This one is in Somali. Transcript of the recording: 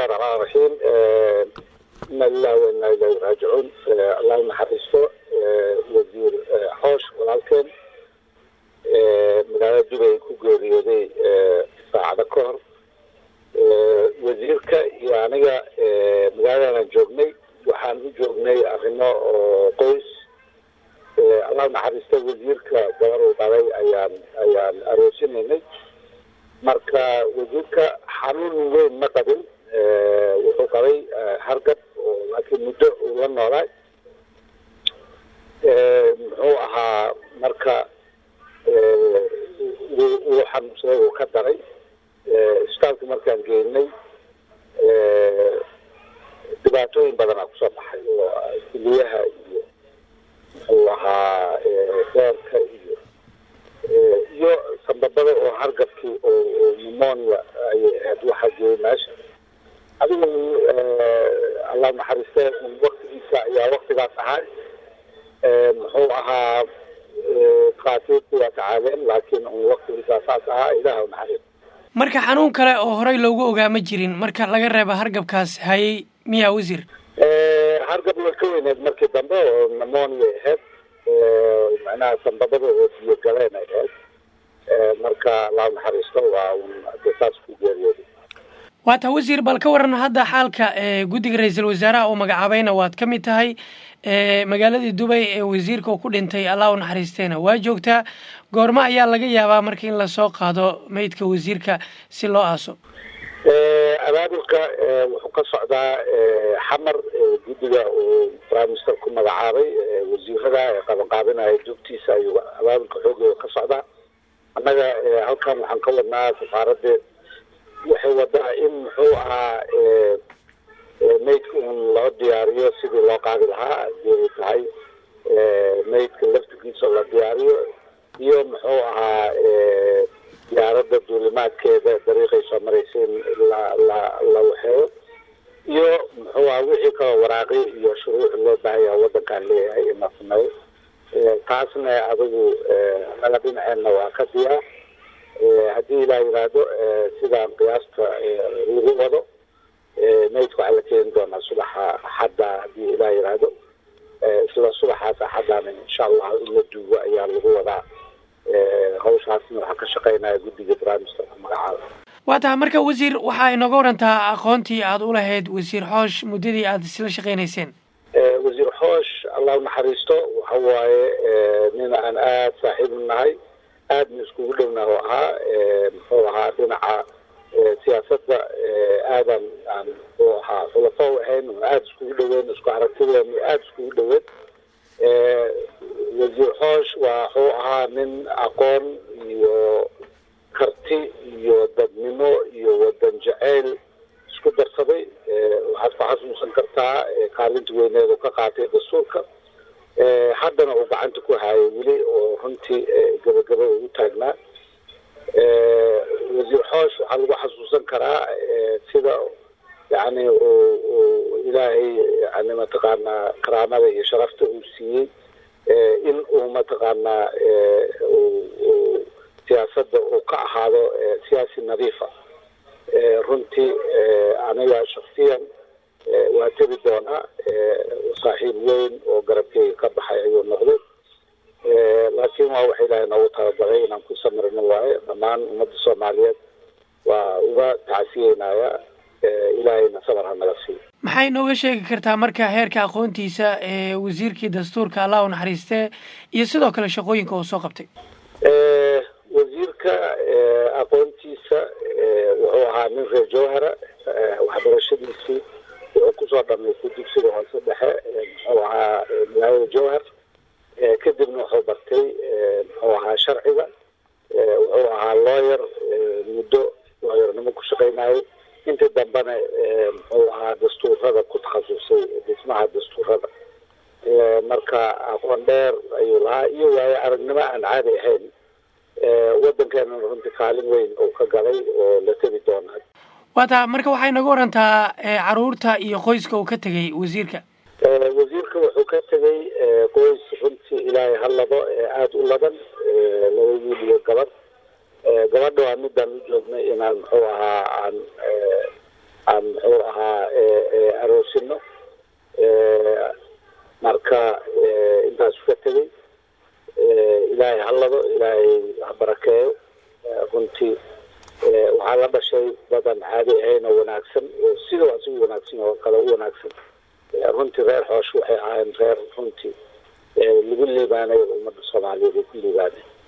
bismillahi raxmaan raxiim ina lilahi wa inaa ilahi raajicuun allah naxariisto wasiir xoosh walaalkeen magaalada dubay ku geeriyooday saacado ka hor wasiirka iyo aniga magaaladaanaan joognay waxaan u joognay arrimo oo qoys allah naxariista wasiirka gabar uu dhalay ayaan ayaan aroosinaynay marka wasiirka xanuun weyn ma qabin wuxuu qabay hargab oo laakiin muddo uu la noolaa muxuu ahaa marka wuu xanuunsaday uu ka daray isbitaalka markaan geynay dhibaatooyin badanaa kusoo baxay oo kuliyaha iyo muxuu ahaa beerka iyo iyo sambabada oo hargabkii oo pneumonia ayay ahayd waxaa geeyey meesha adigu allah naxariiste waktigiisa ayaa waktigaas ahaa muxuu ahaa kaatiirtu waa tacaadeen laakiin un waktigiisa saas ahaa ilaah naxariis marka xanuun kale oo horey loogu ogaa ma jirin marka laga reeba hargabkaas hayay miyaa wasiir hargab way ka weyneed markii dambe oo pneumonia ahayd macnaha sambabada oo biyo galeen ay ahayd marka allah naxariisto waa un de saas ku geeriyooday waa taa wasiir bal ka waran hadda xaalka guddiga ra-iisul wasaaraha uu magacaabayna waad ka mid tahay magaaladii dubay ee wasiirka uu ku dhintay allah u naxariisteena waa joogtaa goormo ayaa laga yaabaa marka in lasoo qaado meydka wasiirka si loo aaso abaabulka wuxuu ka socdaa xamar guddiga uu prime minister ku magacaabay wasiirada ee qabanqaabinaya dugtiisa ayuu abaabulka xoogooda ka socdaa annaga halkan waxaan ka wadnaa safaaradda waxay wadaa in muxuu ahaa maydka un loo diyaariyo sidii loo qaadi lahaa hadii ay tahay maydka laftigiisa la diyaariyo iyo muxuu ahaa diyaaradda duulimaadkeeda dariiqay soo maraysa in la la la waxeeyo iyo muxuu aha wixii kaloo waraaqi iyo shuruuc loo baahaya waddankaan leeyahay in la sameeyo taasna adigu naga dhinaceenna waa ka diyaar haddii ilaa yidhaahdo sidaan qiyaasta lagu wado maydka waxaa la keeni doonaa subaxa axadda haddii ilaa yidhaahdo isla subaxaas axaddaana insha allah in la duugo ayaa lagu wadaa hawshaasna waxaa ka shaqeynaya guddiga prime ministerka magacaada waa tahay marka wasiir waxaa inooga warantaa aqoontii aada u lahayd wasiir xoosh muddadii aada isla shaqeynayseen wasiir xoosh allah unaxariisto waxa waaye nin aan aada saaxiib u nahay aadna iskugu dhowna oo ahaa muxuu ahaa dhinaca siyaasadda aadan aan muxuu ahaa khulafo u ahayn aada iskugu dhaweyn isku aragtideenu aada iskugu dhaweyn wasiir xoosh waxuu ahaa nin aqoon iyo karti iyo dadnimo iyo wadan jaceyl isku darsaday waxaad ku xasuusan kartaa kaalinta weyneed oo ka qaatay dastuurka haddana uu gacanta ku haayay weli oo runtii gabagaba ugu taagnaa wasiir xoosh waxaa lagu xasuusan karaa sida yani uu ilaahay yani mataqaanaa karaamada iyo sharafta uu siiyey in uu mataqaanaa siyaasadda uu ka ahaado siyaasi nadiifa runtii aniga shaksiyan waa tegi doonaa saaxiib weyn oo garabkeyga ka baxay ayuu noqday laakiin waa waxa ilaahay noogu talagalay inaan ku samirno waaye dhammaan ummadda soomaaliyeed waa uga tacsiyeynaya ilaahayna sabar ha naga siiyo maxay nooga sheegi kartaa marka heerka aqoontiisa ee wasiirkii dastuurka allah u naxariistee iyo sidoo kale shaqooyinka uu soo qabtay wasiirka aqoontiisa wuxuu ahaa nin reer jowhara waxbarashadiisii wuxuu kusoo dhamaystay dugsiga hoose dhexe muxuu ahaa magaalada jowhar kadibna wuxuu bartay muxuu ahaa sharciga wuxuu ahaa lawyer muddo lawyernimo ku shaqeynayay intii dambena muxuu ahaa dastuurada ku takhasusay dhismaha dastuurada marka aqoon dheer ayuu lahaa iyo waayo aragnimo aan caadi ahayn waddankeena runtii kaalin weyn uu ka galay oo la tegi doonaa waa taa marka waxay naga warantaa caruurta iyo qoyska uu ka tegay wasiirka wasiirka wuxuu ka tegay qoys runtii ilaahay ha labo aada u laban laba wiil iyo gabadh gabadha waa midaan u joognay inaan muxuu ahaa aan aan muxuu ahaa toosino marka intaasu ka tegey ilaahay ha lado ilaahay ha barakeeyo runtii waxaa la dhashay badan caadi ahayn oo wanaagsan oo sida waa si wanaagsan oo kale u wanaagsan runtii reer xoosh waxay ahayn reer runtii lagu liibaanay ummadda soomaaliyeed ay ku liibaanay